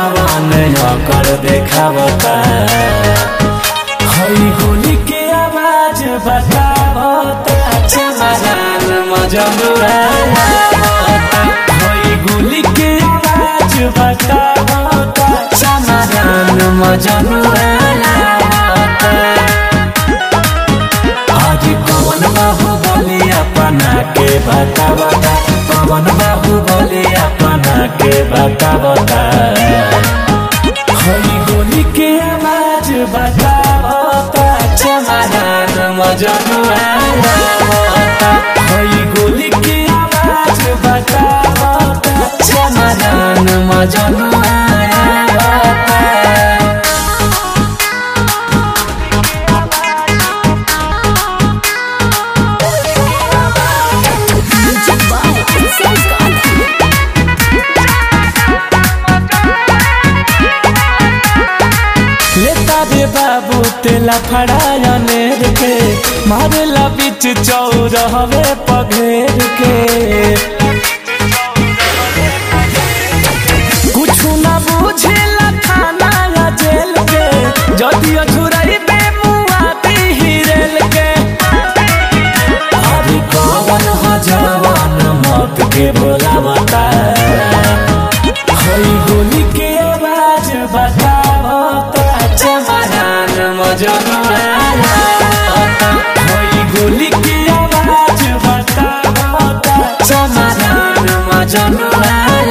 जवान कर देखावता हई होली के आवाज बतावता चमरान मजनुआ हई गोली के आवाज बतावता चमरान मजनुआ आज कौन बाहु बोली अपना के बता बता कौन बाहु बोली अपना के बता बता हई गोली के आवाज बता बता चमरान मजनुआ हई गोली के आवाज बता बता चमरान मजनुआ Music by Sam Gandhi. लेता रे बाबू तेला फड़ाया नेर के मारेला बीच चौरहवे पघेर के कुछ ना बुझेला थाना या जेल के जदि अछुरई बे मुआ हिरेल के अरे कौन हो जवान मौत के बोला बता हई गोली के आवाज बतावता चमरान मजनुआ हई गोली के आवाज बतावता चमरान मजनुआ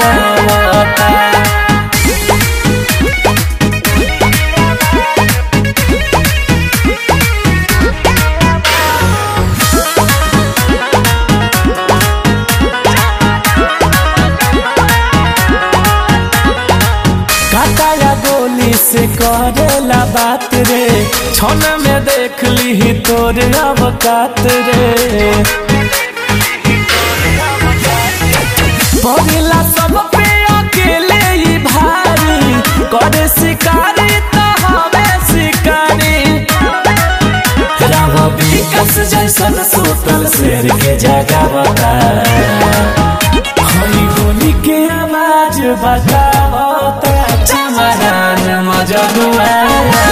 काटाया गोली से करेला बात रे छन में देख ली तोर अवकात रे पगला सब पे अकेले ही भारी करे शिकारी तो हवे शिकारी राव विकास जैसन सुतल शेर के जगह बता हई गोली के आवाज बतावता चमरान मजनुआ